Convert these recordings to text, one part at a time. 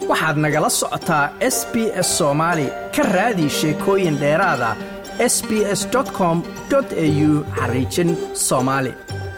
waxaad nagala socotaa s b s soomaali ka raadi sheekooyin dheeraada s b s com au xariijin soomaali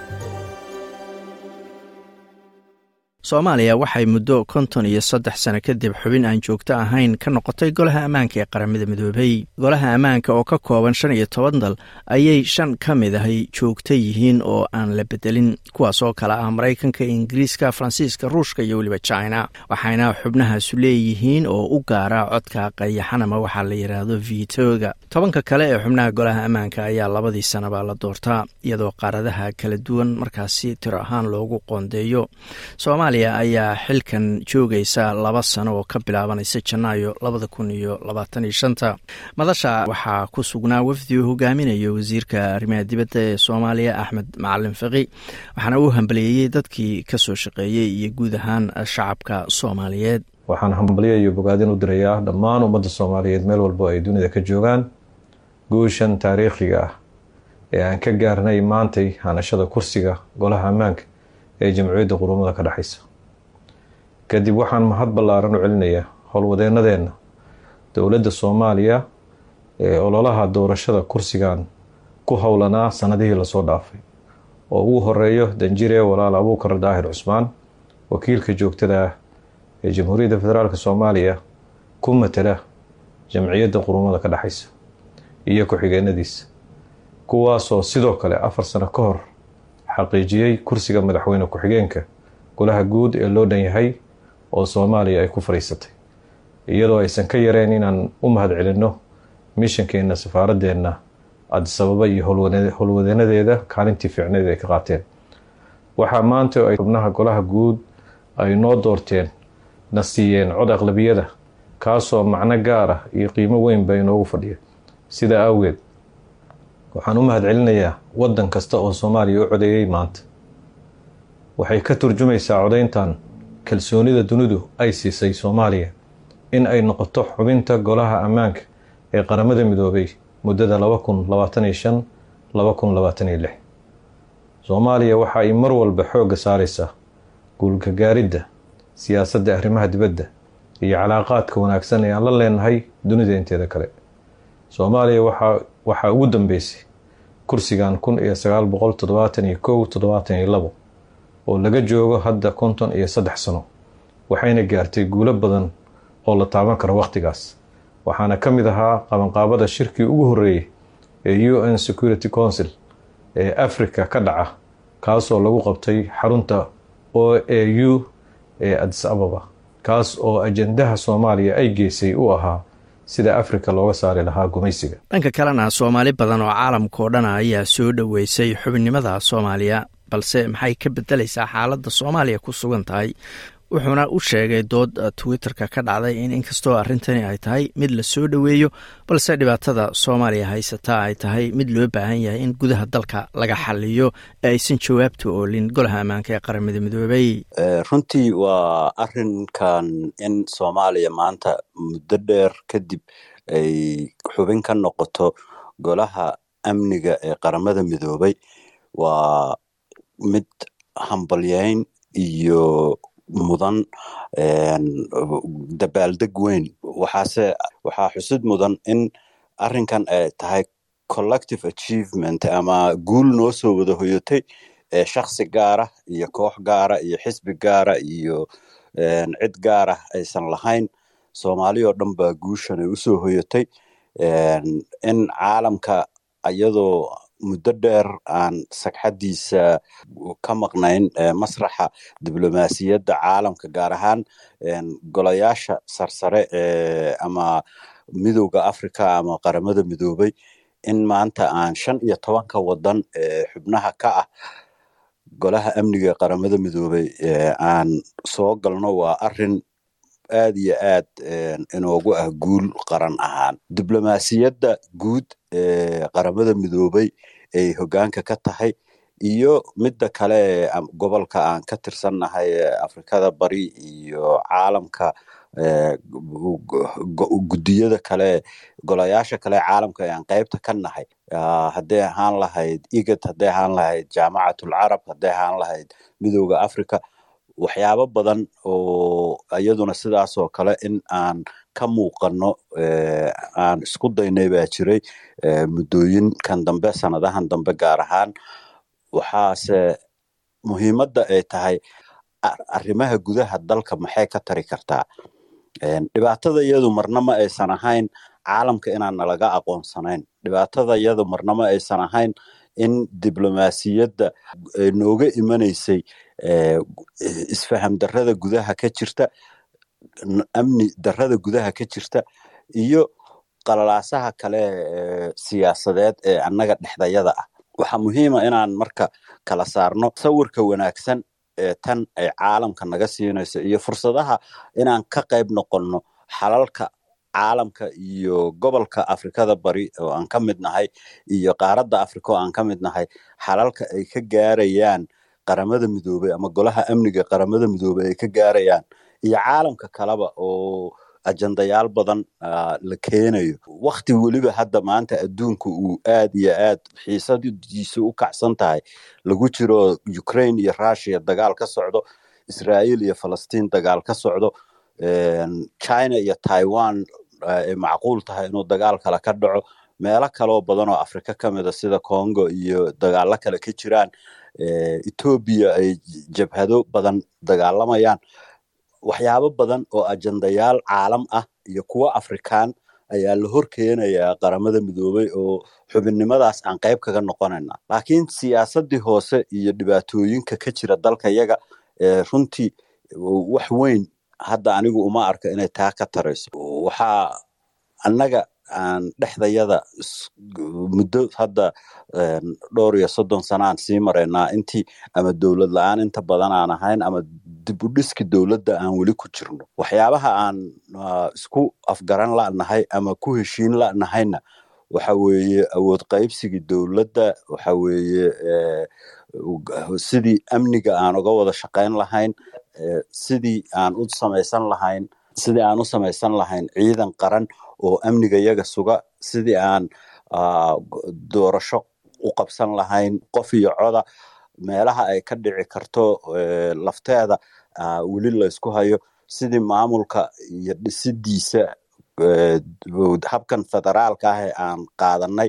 soomaaliya waxay muddo konton iyo saddex sano kadib xubin aan joogto ahayn ka noqotay golaha ammaanka ee qaramada midoobay golaha ammaanka oo ka kooban shan iyo toban dal ayay shan ka mid ahay joogto yihiin oo aan la bedelin kuwaas oo kale ah maraykanka ingiriiska faransiiska ruushka iyo weliba china waxayna xubnahaasu leeyihiin oo u gaara codka qayaxanama waxaa la yidhaahdo vitoga tobanka kale ee xubnaha golaha ammaanka ayaa labadii sanaba la doortaa iyadoo qaaradaha kala duwan markaasi tiro ahaan loogu qoondeeyo ayaa xilkan joogaysa laba sano oo ka bilaabanaysa janaayo labada kun iyo labaatan iyo shanta madasha waxaa ku sugnaa wafdi uu hogaaminayo wasiirka arrimaha dibadda ee soomaaliya axmed macalin faqi waxaana uu hambaliyeeyey dadkii kasoo shaqeeyey iyo guud ahaan shacabka soomaaliyeed waxaan hambalyo iyo bogaadin u dirayaa dhammaan ummadda soomaaliyeed meel walbo ay dunida ka joogaan guushan taariikhiga ah ee aan ka gaarnay maantay hanashada kursiga golaha ammaanka ee jamciyadda qurumada ka dhexaysa kadib waxaan mahad ballaaran u celinayaa howlwadeenadeenna dowladda soomaaliya ee ololaha doorashada kursigan ku howlanaa sanadihii lasoo dhaafay oo ugu horeeyo danjire walaal abuukar daahir cusmaan wakiilka joogtada ah ee jamhuuriyadda federaalk soomaaliya ku matala jamciyadda qurumada ka dhexaysa iyo ku-xigeenadiisa kuwaasoo sidoo kale afar sano ka hor xaqiijiyey kursiga madaxweyne ku-xigeenka golaha guud ee loo dhan yahay oo soomaaliya ay ku fadhiisatay iyadoo aysan ka yareen inaan u mahad celinno mishankeenna safaaradeenna adisababa iyo howlwadeenadeeda kaalintii fiicneed ay ka qaateen waxaa maanta ay xubnaha golaha guud ay noo doorteen na siiyeen cod aqlabiyada kaasoo macno gaar ah iyo qiimo weynba inoogu fadhiya sidaa awgeed waxaan u mahad celinayaa waddan kasta oo soomaaliya u codeeyey maanta waxay ka turjumaysaa codayntan kalsoonida dunidu ay siisay soomaaliya in ay noqoto xubinta golaha ammaanka ee qaramada midoobay muddada laba kun labaatan iyo shan laba kun labaatan iyo lix soomaaliya waxa ay mar walba xoogga saaraysaa guulgagaaridda siyaasadda arrimaha dibadda iyo calaaqaadka wanaagsan ee aan la leenahay dunida inteeda kale soomaaliya waxaa waxaa ugu dambeysay kursigan kun iyo sagaal boqol toddobaatan iyo kow toddobaatan iyo labo oo laga joogo hadda konton iyo saddex sano waxayna gaartay guulo badan oo la taaban karo wakhtigaas waxaana ka mid ahaa qabanqaabada shirkii ugu horreeyey ee u n security council ee africa ka dhaca kaasoo lagu qabtay xarunta o a u ee adis ababa kaas oo ajendaha soomaaliya ay geysay u ahaa sida afrika looga saari lahaa gumaysiga dhanka kalena soomaali badan oo caalamka oo dhana ayaa soo dhoweysay xubinnimada soomaaliya balse maxay ka bedelaysaa xaaladda soomaaliya ku sugan tahay wuxuuna u sheegay dood twitter-ka ka dhacday in inkastoo arrintani ay tahay mid la soo dhoweeyo balse dhibaatada soomaaliya haysataa ay tahay mid loo baahan yahay in gudaha dalka laga xaliyo ee aysan jawaabta oolin golaha ammaanka ee qaramada midoobay runtii waa arinkan in soomaaliya maanta muddo dheer kadib ay xubin ka noqoto golaha amniga ee qaramada midoobay waa mid hambalyeyn iyo mudan dabaaldeg weyn waxaase waxaa xusid mudan in arrinkan ay tahay collective achievement ama guul noo soo wada hoyotay ee shaksi gaara iyo koox gaara iyo xisbi gaara iyo cid gaara aysan lahayn soomaali oo dhan baa guushan ay usoo hoyotay in caalamka iyadoo muddo dheer aan sagxaddiisa ka maqnayn masraxa diblomaasiyadda caalamka gaar ahaan golayaasha sarsare ee ama midowda africa ama qaramada midoobay in maanta aan shan iyo tobanka waddan ee xubnaha ka ah golaha amniga ee qaramada midoobay aan soo galno waa arin aad iyo aad inoogu ah guul qaran ahaan diblomaasiyadda guud ee qaramada midoobay ay hoggaanka ka tahay iyo midda kale ee gobolka aan ka tirsannahay ee afrikada bari iyo caalamka guddiyada kale golayaasha kale caalamka ee aan qeybta ka nahay hadday ahaan lahayd igad hadday ahaan lahayd jaamacatul carab hadday ahaan lahayd midowda africa waxyaabo badan oo iyaduna sidaas oo kale in aan ka muuqano aan isku daynay baa jiray muddooyinkan dambe sanadahan dambe gaar ahaan waxaase muhiimadda ay tahay arrimaha gudaha dalka maxay ka tari kartaa dhibaatada iyadu marna ma aysan ahayn caalamka inaan nalaga aqoonsanayn dhibaatada iyadu marna ma aysan ahayn in diblomaasiyadda nooga imanaysay isfaham darrada gudaha ka jirta amni darrada gudaha ka jirta iyo qalalaasaha kale siyaasadeed ee annaga dhexdayada ah waxaa muhiima inaan marka kala saarno sawirka wanaagsan ee tan ay caalamka naga siinayso iyo fursadaha inaan ka qayb noqonno xalalka caalamka iyo gobolka afrikada bari oo aan ka mid nahay iyo qaaradda afrika oo aan ka mid nahay xalalka ay ka gaarayaan qaramada midoobey ama golaha amniga qaramada midoobey ay ka gaarayaan iyo caalamka kaleba oo ajandayaal badan la keenayo wakti weliba hadda maanta adduunka uu aad iyo aad xiisadiisu u kacsan tahay lagu jiro ukraine iyo russia dagaal ka socdo israa'iil iyo falastiin dagaal ka socdo china iyo taiwan ay macquul tahay inuu dagaal kale ka dhaco meelo kaloo badan oo afrika ka mida sida congo iyo dagaalo kale ka jiraan etoobiya ay jabhado badan dagaalamayaan waxyaabo badan oo ajandayaal caalam ah iyo kuwo afrikaan ayaa la hor keenayaa qaramada midoobey oo xubinnimadaas aan qayb kaga noqonayna laakiin siyaasaddii hoose iyo dhibaatooyinka ka jira dalka yaga runtii wax weyn hadda anigu uma arka inay taa ka tarayso waxaa annaga aan dhexdayada muddo hadda dhowr iyo soddon sana aan sii maraynaa intii ama dowlad la-aan inta badan aan ahayn ama dib u dhiski dowladda aan weli ku jirno waxyaabaha aan isku afgaran la'nahay ama ku heshiin la'nahayna waxa weeye awood qaybsigii dowladda waxa weeye sidii amniga aan uga wada shaqayn lahayn sidii aan u samaysan lahayn sidii aan u samaysan lahayn ciidan qaran oo amniga yaga suga sidii aan doorasho u qabsan lahayn qof iyo coda meelaha ay ka dhici karto lafteeda weli laysku hayo sidii maamulka iyo dhisidiisa habkan federaalka ah ee aan qaadanay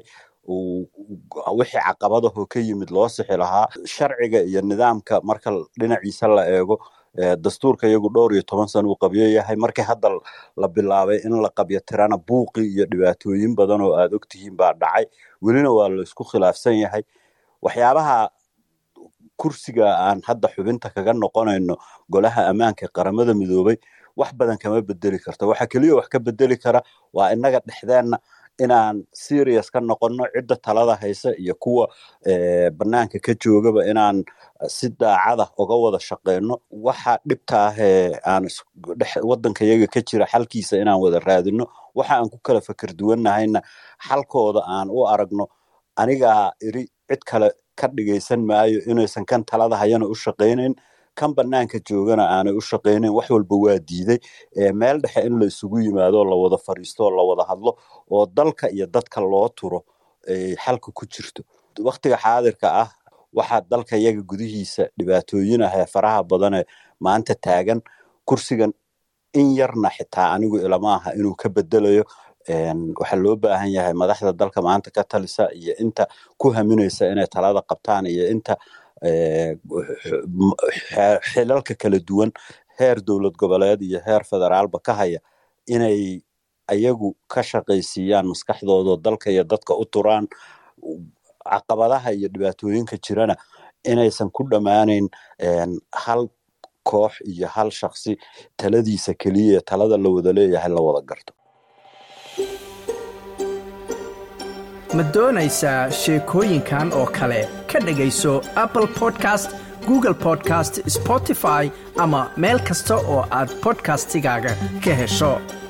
wixii caqabadahoo ka yimid loo sixi lahaa sharciga iyo nidaamka marka dhinaciisa la eego dastuurka iyagu dhowr iyo toban sana uu qabyo yahay markii hadda la bilaabay in la qabyo tirana buuqi iyo dhibaatooyin badan oo aad ogtihiin baa dhacay welina waa la isku khilaafsan yahay waxyaabaha kursiga aan hadda xubinta kaga noqonayno golaha ammaanka qaramada midoobey wax badan kama bedeli karto waxa keliya wax ka bedeli kara waa innaga dhexdeenna inaan serious ka noqonno cidda talada haysa iyo kuwa banaanka ka joogaba inaan si daacada uga wada shaqeyno waxa dhibta ah ee aan wadanka yaga ka jira xalkiisa inaan wada raadino waxa aan ku kala fakar duwannahayna xalkooda aan u aragno anigaa iri cid kale ka dhigaysan maayo inaysan kan talada hayana u shaqaynayn kan banaanka joogana aanay u shaqaynayn wax walba waa diiday meel dhexe in la isugu yimaado la wada fariisto oo la wada hadlo oo dalka iyo dadka loo turo ay xalka ku jirto waktiga xaadirka ah waxaa dalka yaga gudihiisa dhibaatooyin ah ee faraha badanee maanta taagan kursigan in yarna xitaa anigu ilama aha inuu ka bedelayo waxaa loo baahan yahay madaxda dalka maanta ka talisa iyo inta ku haminaysa inay talada qabtaan iyo inta xilalka kala duwan heer dowlad goboleed iyo heer federaalba ka haya inay ayagu ka shaqaysiiyaan maskaxdoodao dalka iyo dadka u turaan caqabadaha iyo dhibaatooyinka jirana inaysan ku dhammaanayn hal koox iyo hal shaksi taladiisa keliya talada la wada leeyahay la wada garto ma doonaysaa sheekooyinkan oo kale ka dhegayso apple podcast google podcast spotify ama meel kasta oo aad bodkastigaaga ka hesho